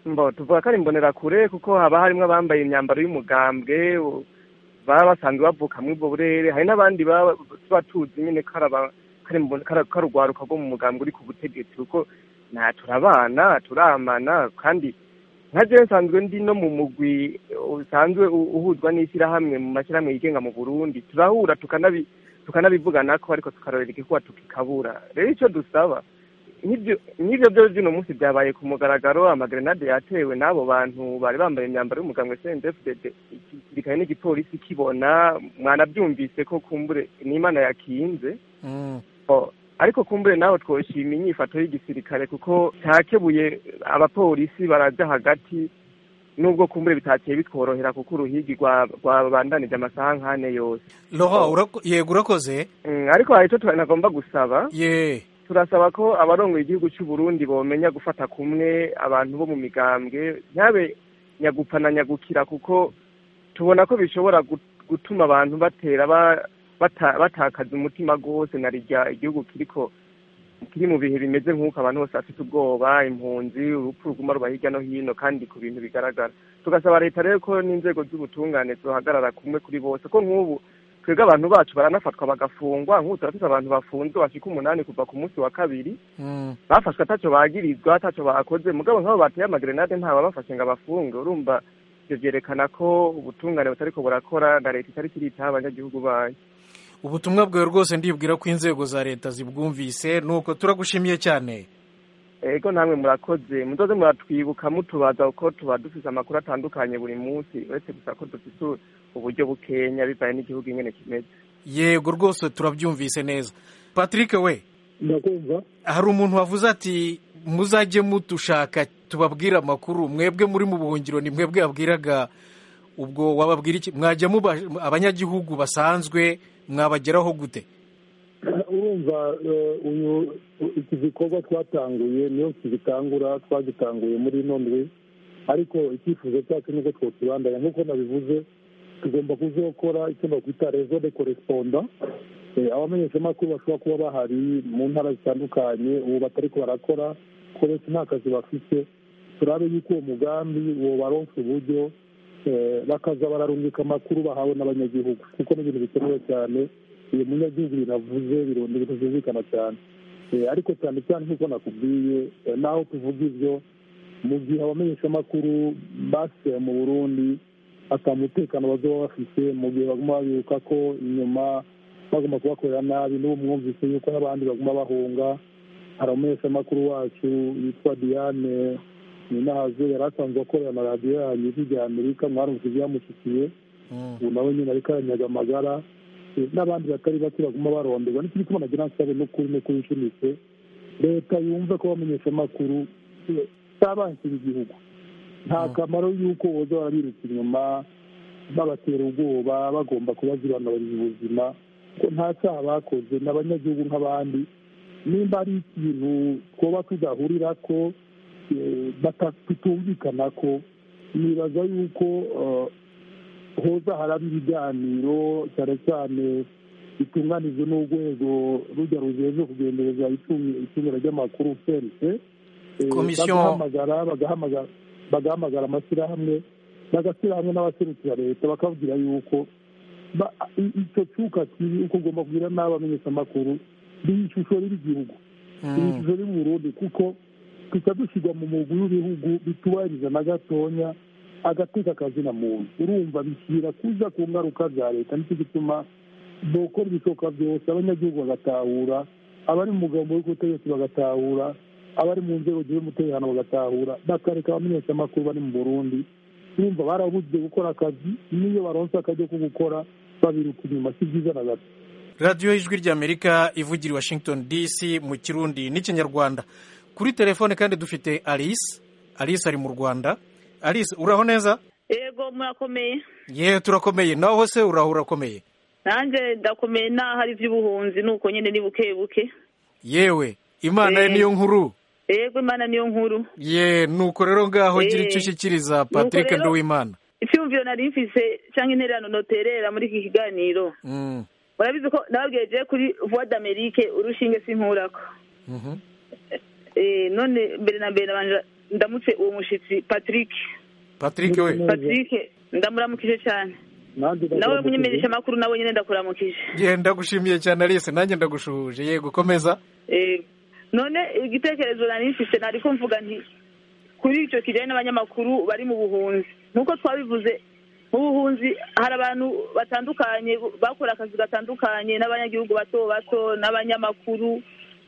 mbo tuvuga ko ari imbonerakure kuko haba harimo abambaye imyambaro y'umugambwe u- baba basanzwe bavuka muri ubwo burere hari n'abandi baba tuba tuzi nyine ko ari aba- ko ari imbo- ko ari- ko ari urwaruka rwo mu mugambwe uri ku butegetsi kuko nta turabana turamana kandi nka jewe nsanzwe ndi no mu mugwi usanzwe u- uhuzwa n'ishyirahamwe mu mashyirahamwe yigenga mu burundi turahura tukanabi tukanabivugana ko ariko tukarorera igikuba tukikabura rero icyo dusaba n'ibyo n'ibyo byo by'uno munsi byabaye ku mugaragaro amagrenade yatewe n'abo bantu bari bambaye imyambaro y'umugambwe CNDD-FDD igisirikare n'igipolisi kibona mwanabyumvise ko kumbure n'imana yakinze Mm. Oh, ariko kumbure nawe twoshima inyifato y'igisirikare kuko cyakebuye abapolisi baraja hagati nubwo kumbure bitakiye bitworohera kuko uruhigi rwa- rwabandanije amasaha nk'ane yose Laurent urako- yego urakoze Mm, ariko hari icyo tunagomba gusaba ye turasaba ko abarongoye igihugu cy'u Burundi bomenya gufata kumwe abantu bo mu migambwe ntabe nyagupfa na nyagukira kuko tubona ko bishobora gut- gutuma abantu batera ba- bata- batakaza umutima rwose na rijya igihugu kiriko kiri mu bihe bimeze nk'uko abantu bose bafite ubwoba impunzi urupfu ruguma ruba hirya no hino kandi ku bintu bigaragara tugasaba leta rero ko n'inzego z'ubutungane zohagarara kumwe kuri bose ko nk'ubu twebwe abantu bacu baranafatwa bagafungwa nk'ubu turafite abantu bafunzwe bashika umunani kuva ku munsi wa kabiri Mm. bafashwe ataco bagirizwa ataco bakoze mugabo nk'abo bateye amagrenade ntababafashe ngo abafunge urumva ivyo vyerekana ko ubutungane butariko burakora na leta itariko iritaho abanyagihugu bayo ubutumwa bwawe rwose ndibwira ko inzego za leta zibwumvise nuko turagushimiye cyane ego namwe murakoze muzoze muratwibuka mutubaza uko tuba dufise amakuru atandukanye buri munsi uretse gusa ko dufise uburyo bukenya bivaye n'igihugu ingene kimeze yego rwose turabyumvise neza patrick we ndakumva hari umuntu wavuze ati muzajye mudushaka tubabwire amakuru mwebwe muri mu buhungiro ni mwebwe yabwiraga ubwo wababwira iki mwajya muba abanyagihugu basanzwe mwabageraho gute urumva eh, uyu iki gikorwa twatanguye niyo kigitangura twagitanguye muri ino ndwi ariko icyifuzo cyacu ni uko twokibandanya nk'uko nabivuze tugomba kuzokora icyo bakwita rezo de koresponda Eh, abamenyeshamakuru bashobora kuba bahari mu ntara zitandukanye ubu batariko barakora ko benshi nta kazi bafite turabe yuko uwo mugambi wobaronsa uburyo eh, bakaza bararungika amakuru bahawe n'abanyagihugu kuko ni ibintu bikenewe cyane uyu munyagihugu binavuze bironda ibintu byumvikana cyane Eh, ariko cyane cyane nk'uko nakubwiye eh, naho tuvuga ibyo mu gihe abamenyeshamakuru basigaye mu burundi ata mutekano bazaba bafite mu gihe baguma babibuka ko inyuma bagomba kubakorera nabi n'ubu mwumvise yuko n'abandi baguma bahunga hari umumenyeshamakuru wacu yitwa diane ninahazo yari asanzwe akorera na radiyo yanyu ijwi rya amerika mwarumvise ibyamushikiye ubu nawe nyine ariko aranyaga amagara Eh, n'abandi batari bake baguma baronderwa n'ikindi gituma nagira nsabe n'ukuri n'ukuri nshimitse leta yumve ko abamenyeshamakuru eh, cyabansira igihugu nta kamaro y'uko boza barabirutsa inyuma babatera ubwoba bagomba kubazibanabariza ubuzima ko nta cyaha bakoze ni abanyagihugu nk'abandi nimba ari ikintu twoba tudahurira ko eh, bata- tutumvikana ko nibaza yuko eh, hoza haraba ibiganiro cyane cyane bitunganijwe n'urwego rujya rujejwe kugendereza itunga- itungira ry'amakuru cnc Eh, Komisiyo. bagahamagara bagahamagara bagahamagara amashyirahamwe bagashyira hamwe n'abaserukira leta bakabwira yuko ba- i- icyo cyuka kibi uko ugomba kubwira n'abamenyeshamakuru ni ishusho ry'igihugu ni ishusho y'uburundi kuko tuca dushyirwa mu mugwi w'ibihugu bitubahiriza na gatonya agateka akazina muntu urumva bishyira kuza ku ngaruka za leta nicyo gituma bokora ibishoboka byose abanyagihugu bagatahura abari mu mugambo w'ubutegetsi bagatahura abari mu nzego z'umutekano bagatahura bakareka abamenyeshamakuru bari mu burundi urumva barabujije gukora akazi n'iyo baronse akajya ko gukora babiruka inyuma si byiza na gato radiyo y'ijwi ry'amerika ivugira i washington dc mu kirundi n'ikinyarwanda kuri telefone kandi dufite alice alice ari mu rwanda alice uraho neza yego murakomeye ye turakomeye naho se uraho urakomeye nanjye ndakomeye naho ari iby'ubuhunzi nuko nyine ni buke buke yewe imana ye Eh. niyo nkuru yego imana niyo nkuru ye nuko rero ngaho gira Eh. icyo ushyikiriza patrick rero- nduwimana icyumviro nari mfise cyangwa intererano noterera muri iki kiganiro Mm, murabizi ko nababwiye je kuri voix d'amerique urushinge sinkurako mhm. Eh, none mbere na mbere nabanje ndamutse uwo mushyitsi patrick patrick we patrick ndamuramukije cyane nawe munyemenyesha amakuru nawe nyine ndakuramukije genda gushimiye cyane Alice nanjye ndagushuhuje yego komeza none igitekerezo nari mfite nari kumvuga nti kuri icyo kijyanye n'abanyamakuru bari mu buhunzi nk'uko twabivuze mu buhunzi hari abantu batandukanye bakora akazi gatandukanye n'abanyagihugu bato bato n'abanyamakuru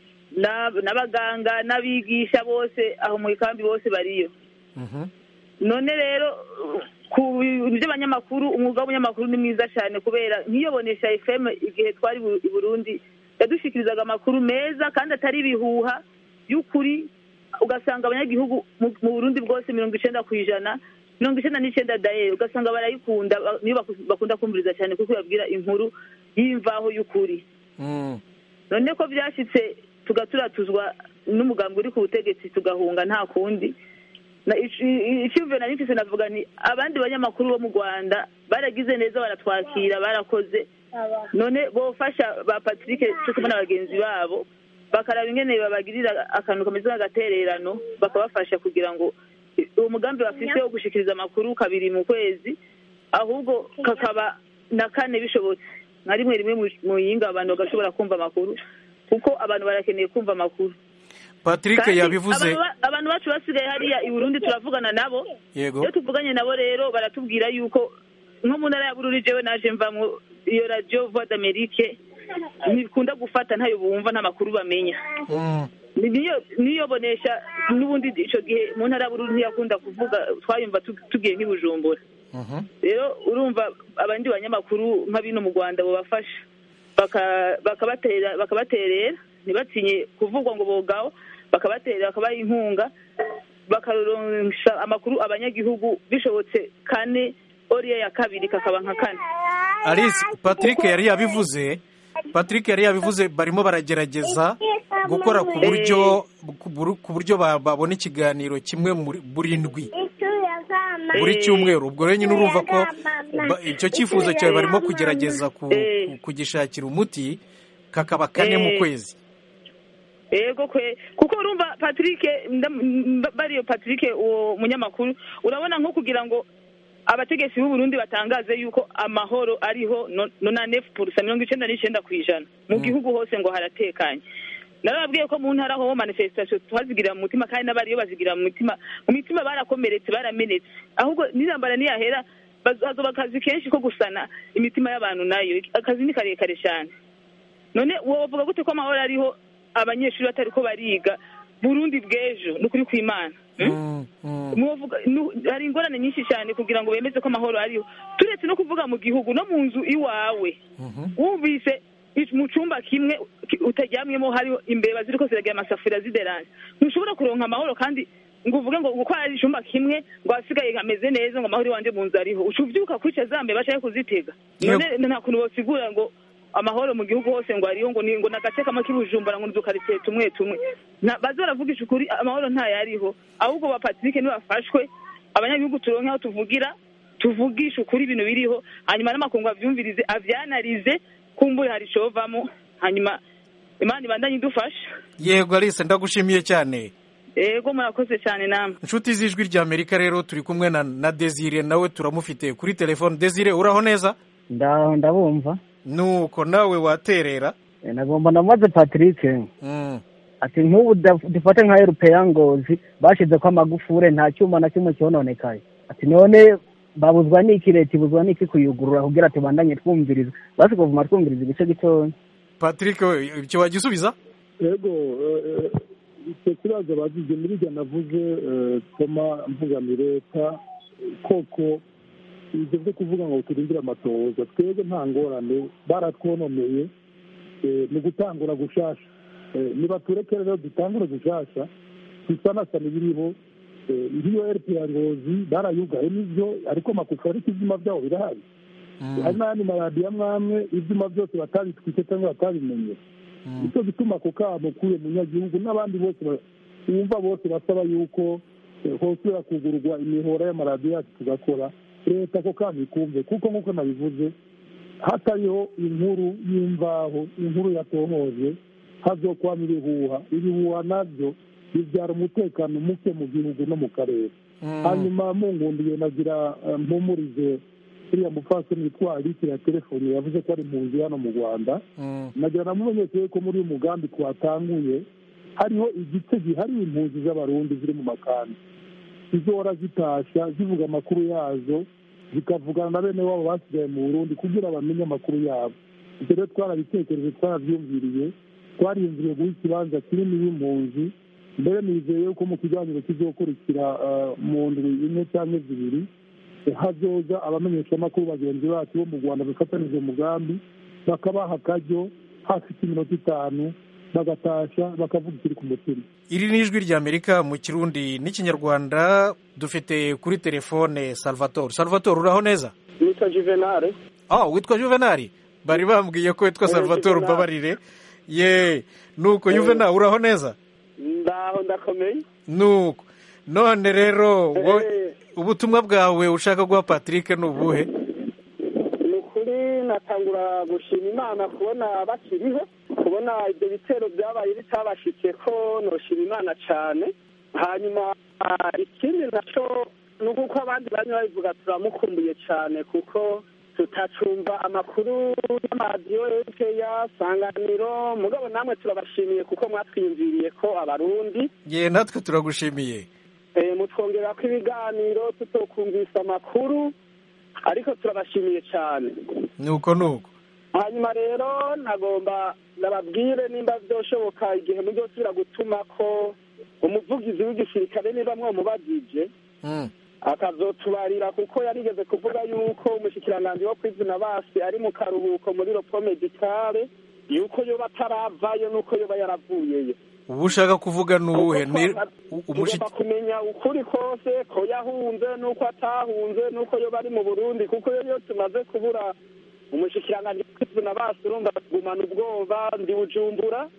n'abaganga n'abigisha bose aho mu ikambi bose bariyo none rero ku by'abanyamakuru umwuga w'umunyamakuru ni mwiza cyane kubera nk'iyobonesha fm igihe twari i burundi yadushikirizaga amakuru meza kandi atari ibihuha y'ukuri ugasanga abanyagihugu mu burundi bwose mirongo icyenda ku ijana mirongo icyenda n'icyenda daye ugasanga barayikunda niyo bakunda kumviriza cyane kuko babwira inkuru y'imvaho y'ukuri none ko byashyitse tugaturatuzwa n'umugambi uri ku butegetsi tugahunga nta kundi icyumviro nari mfise navuga ni abandi banyamakuru bo mu rwanda baragize neza baratwakira barakoze none bofasha ba patrick cyo kumwe na bagenzi babo bakaraba ingene babagirira akantu kameze nk'agatererano bakabafasha kugira ngo uwo mugambi bafise wo gushikiriza amakuru kabiri mu kwezi ahubwo kakaba na kane bishobotse nka rimwe rimwe mu yinga abantu bagashobora kumva amakuru kuko abantu barakeneye kumva amakuru patrick yabivuze abantu bacu basigaye hariya i burundi turavugana nabo yego iyo tuvuganye nabo rero baratubwira yuko nko mu ntara ya bururi jewe naje mvamwo iyo radiyo voix d'amerique ntikunda gufata ntayo bumva nta makuru bamenya niyo bonesha n'ubundi icyo gihe mu ntara ya bururi ntiyakunda kuvuga twayumva tugiye nk'ibujumbura rero urumva abandi banyamakuru nka bino mu rwanda bubafasha bakabaterera ntibatinye kuvugwa ngo bogaho bakabaterera bakabaha inkunga bakaronsa amakuru abanyagihugu bishobotse kane oriya ya kabiri kakaba nka kane alice patrick yari yabivuze patrick yari yabivuze barimo baragerageza gukora ku buryo ku buryo babona ikiganiro kimwe buri ndwi buri cyumweru ubwo rero nyine urumva ko icyo cyifuzo cyawe barimo kugerageza kugishakira umuti kakaba kane mu kwezi yego kwe kuko urumva patrick bariyo patrick uwo munyamakuru urabona nko kugira ngo abategetsi b'u Burundi batangaze yuko amahoro ariho nonanefu purusa mirongo icyenda n'icyenda ku ijana mu gihugu hose ngo haratekanye narababwiye ko mu ntara ho manifestation tuhazigira mu mutima kandi n'abariyo bazigira mu mitima mu mitima barakomeretse baramenetse ahubwo n'intambara niyahera hazoba akazi kenshi ko gusana imitima y'abantu nayo akazi ni karekare cyane none wovuga gute ko amahoro ariho abanyeshuri batari ko bariga burundi bw'ejo ni ukuri kw'imana hari ingorane nyinshi cyane kugira ngo bemeze ko amahoro ariho turetse no kuvuga mu gihugu no mu nzu iwawe wumvise mu cyumba kimwe utaryamyemo hariho imbeba ziri ko ziragira amasafuriya zideranje ntushobora kuronka amahoro kandi ngo uvuge ngo uko hari icyumba kimwe ngo hasigaye hameze neza ngo amahoro iwanjye mu nzu ariho uca ubyuka kwica za mbeba bashaka kuzitega none nta kuntu bosigura ngo amahoro mu gihugu hose ngo ariho ngo ni ngo nagace kamwe k'ibujumbura ngo nzukaritsiye tumwe tumwe baze baravugisha ukuri amahoro ntayariho ahubwo ba patrick nibafashwe abanyagihugu turonke aho tuvugira tuvugisha ukuri ibintu biriho hanyuma n'amakungu avyumvirize avyanarize kumbure hari icovamo hanyuma imana ibandanye idufasha yego alice ndagushimiye cyane yego murakoze cyane namwe inshuti z'ijwi rya amerika rero turi kumwe na na desire nawe turamufite kuri telefone desire uraho neza ndabumva nuko nawe waterera nagomba ndamaze patrick ati nk'ubu dufate nka erupeya ngozi bashyize ko amagufure nta cyuma na kimwe cyononekaye ati none babuzwa n'iki leta ibuzwa n'iki kuyugurura kugira tubandanye twumviriza basi kuvuma twumviriza igice gitoya patrick icyo wagisubiza yego icyo kibazo bagize muri ibyo navuze toma mvugana leta koko ibyo byo kuvuga ngo turindire amatohoza twebwe nta ngorane baratwonomeye ni gutangura gushasha niba tureke rero dutangure gushasha dusanasana ibiriho nk'iyo eripiya ngozi barayugaye n'ibyo ariko amakufa ariko ibyuma byabo birahari hari n'ayandi maradiyo amwe amwe ibyuma byose batabitwite cyangwa batabimenye nicyo gituma ako kamo k'uyu munyagihugu n'abandi bose bumva bose basaba yuko hosubira kugurwa imihora y'amaradiyo yacu tugakora leta ako kamo ikumve kuko nk'uko nabivuze hatariho inkuru y'imvaho inkuru yatohoje hazokwama ibihuha ibihuha nabyo bibyara umutekano muke mu gihugu no mu karere hanyuma mungundiye nagira mpumurize uriya mupfasoni witwa alike ya telefoni yavuze ko ari impunzi hano mu rwanda nagira namumenyeshe ko muri uyu mugambi twatanguye hariho igice gihariye impunzi z'abarundi ziri mu makambi zizora zitasha zivuga amakuru yazo zikavugana na bene wabo basigaye mu burundi kugira bamenye amakuru yabo ibyo rero twarabitekereje twarabyumviriye twariyumviriye guha ikibanza kinini y'impunzi mbere nizeye yuko mu kiganiro kizokurikira mu ndwi imwe cyangwa zibiri hazoza abamenyeshamakuru bagenzi bacu bo mu rwanda bafatanije umugambi bakabaha akaryo hafite iminota itanu bagatasha bakavuga ikiri ku mutima iri ni ijwi ry'amerika mu kirundi n'ikinyarwanda dufite kuri telefone salvatore salvatore uraho neza witwa juvenal ah witwa juvenal bari bambwiye ko witwa salvatore umbabarire ye nuko juvenal uraho neza ndaho ndakomeye nuko none rero ubutumwa bwawe ushaka guha patrick ni ubuhe ni ukuri natangura gushima imana kubona bakiriho kubona ibyo bitero byabaye bitabashitse ko noshima imana cyane hanyuma ikindi nacyo ni uko abandi bari babivuga turamukumbuye cyane kuko tutacumva amakuru y'amaradiyo ya sanganiro mugabo namwe turabashimiye kuko mwatwiyumviriye ko abarundi ye natwe turagushimiye mutwongera ko ibiganiro tutokumvisa amakuru ariko turabashimiye cyane nuko nuko hanyuma rero nagomba nababwire nimba byoshoboka igihe muzosubira gutuma ko umuvugizi w'igisirikare niba mwamubagije akazotubarira kuko yarigeze kuvuga yuko umushikiranganji wo kwizina basi ari mu karuhuko muri ropo medikale yuko yoba ataravayo nuko yoba yaravuyeyo ubu ushaka kuvuga ni uwuhe tugomba kumenya ukuri kose ko yahunze n'uko atahunze n'uko yoba ari mu burundi kuko iyo tumaze kubura umushikiranganji wo kwizina basi urumva tugumana ubwoba ndi bujumbura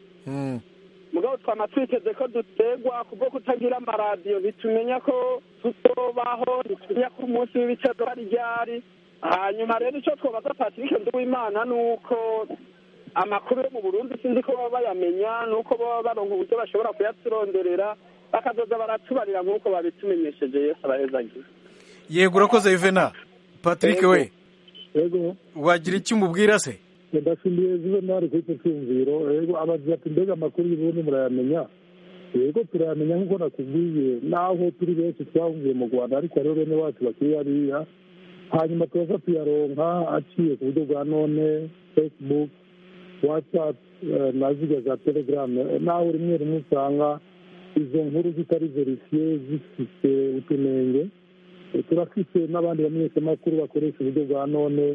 mugabo twama twiteze ko dutegwa kubwo kutagira amaradiyo ntitumenya ko tuzobaho ntitumenya ko umunsi w'ibicaro ari ryari hanyuma rero icyo twabaza patrick nduwimana ni uko amakuru yo mu burundi sinzi ko baba bayamenya ni uko baba baronka uburyo bashobora kuyaturonderera bakazoza baratubarira nk'uko babitumenyesheje yose abahezagira yego urakoze yuvena patrick we yego wagira icyo umubwira se ndashimiye juvenali kuri icyo cyumviro yego abagira ati mbega amakuru y'ubundi murayamenya yego turayamenya nk'uko nakubwiye naho turi benshi twahungiye mu rwanda ariko rero bene wacu bakiri hariya hanyuma tuza tuyaronka aciye ku buryo bwa none facebook whatsapp na ziga za telegram naho rimwe rimwe usanga izo nkuru zitari verifiye zifite utunenge turafite n'abandi bamenyeshamakuru bakoresha uburyo bwa none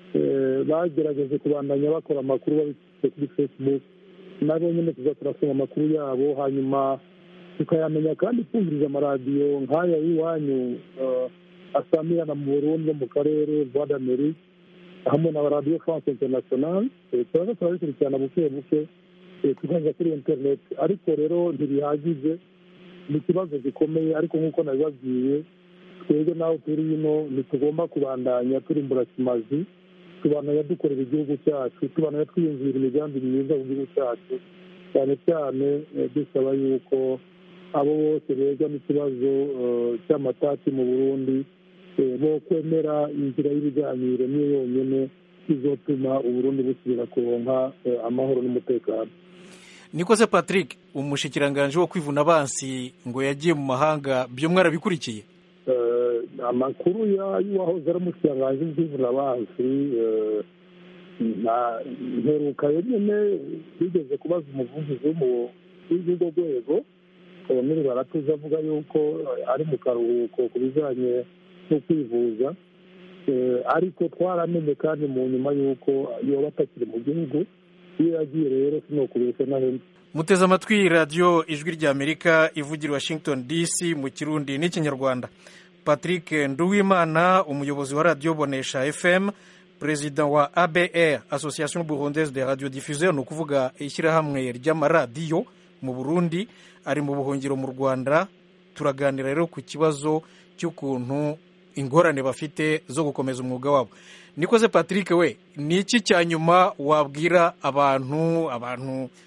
bagerageje kubandanya bakora amakuru babifite kuri facebook nabo nyine tuza turasoma amakuru yabo hanyuma tukayamenya kandi twumviriza amaradiyo nk'aya y'iwanyu asamirana mu burundi no mu karere voix d'amerique hamwe na radiyo france international turaza turabikurikirana buke buke tukaza kuri interineti ariko rero ntibihagije ni ikibazo gikomeye ariko nk'uko nabibabwiye twebwe naho turi ino ntitugomba kubandanya turimbura kimazi tubandanya dukorera igihugu cyacu tubandanya twiyumvira imigambi myiza mu gihugu cyacu cyane cyane dusaba yuko abo bose beza n'ikibazo cy'amatati mu burundi bo kwemera inzira y'ibiganiro niyo yonyine izotuma uburundi busubira kuronka amahoro n'umutekano niko se patrick umushikiranganji wo kwivuna abansi ngo yagiye mu mahanga byo mwarabikurikiye amakuru y'uwahoze ari umushikiranganji w'kwivuna abansi mperuka nyine bigeze kubaza umuvugizi w'urwo rwego koloneli baratuza avuga yuko ari mu karuhuko ku bijyanye no kwivuza ariko twaramenye kandi mu nyuma y'uko yoba atakiri mu gihugu iyo yagiye rero sinokubeshya na hembe muteze amatwi radiyo ijwi ry'amerika ivugira washington dc mu kirundi n'ikinyarwanda patrick nduwimana umuyobozi wa radiyo bonesha fm perezida wa abr association burundaise de radio diffusion ni ukuvuga ishyirahamwe ry'amaradiyo mu burundi ari mu buhungiro mu rwanda turaganira rero ku kibazo cy'ukuntu ingorane bafite zo gukomeza umwuga wabo nikoze patrick we ni iki cya nyuma wabwira abantu abantu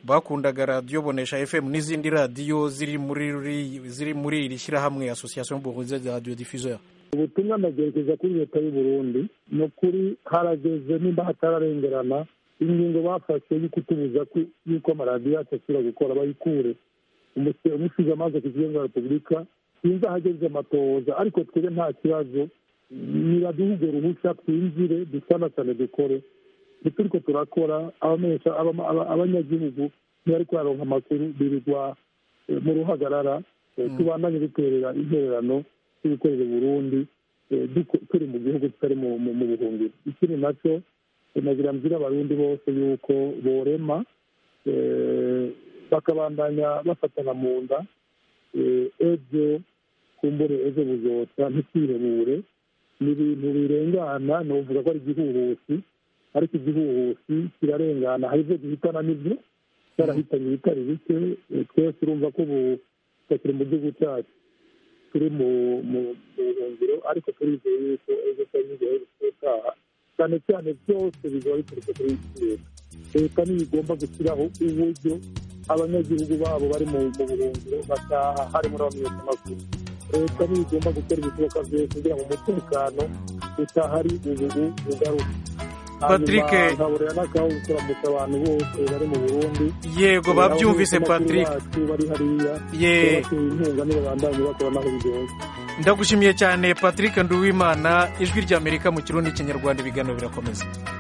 bakundaga radiyo bonesha fm n'izindi radiyo ziri muri ziri muri iri shyirahamwe association burunze de radio diffuseur ubutumwa ndagerekeza kuri leta y'u burundi ni ukuri harageze nimba hatararengerana ingingo bafashe yo kutubuza yuko amaradiyo yacu asubira gukora bayikure umusize amaze ku kigo cya repubulika sinzi ahageze amatohoza ariko twebwe nta kibazo niraduha urwo ruhushya twinjire dusanasane dukore turiko turakora abamenyesha abanyagihugu ntibari kuyaronka amakuru birirwa mu ruhagarara tubandanye duterera intererano yo gukorera uburundi turi mu gihugu tutari mu buhungiro ikindi nacyo nagira mbwira abarundi bose yuko borema bakabandanya bafatana mu nda ejo kumbure ejo buzotsa ntitwirebure ni ibintu birengana ni uvuga ko ari igihuhusi ariko igihuhusi kirarengana hari ibyo duhitana n'ibyo cyarahitanye ibitari bike twese urumva ko ubu tutakiri mu gihugu cyacu turi mu buhungiro ariko turizeye yuko ejo cyangwa igihe gutaha cyane cyane byose bizaba biturutse kuri leta leta niyo igomba gushyiraho uburyo abanyagihugu babo bari mu buhungiro bataha harimo n'abamenyeshamakuru leta niyo igomba gukora ibishoboka byose kugira ngo umutekano utahari ubu ugaruke patrick nkaburira n'akaho kuramutsa abantu bose bari mu burundi yego babyumvise patrick bari hariya ye inkunga niba bandanye bakora naho bigoye ndagushimiye cyane patrick nduwimana ijwi ry'amerika mu kirundi n'ikinyarwanda ibiganiro birakomeza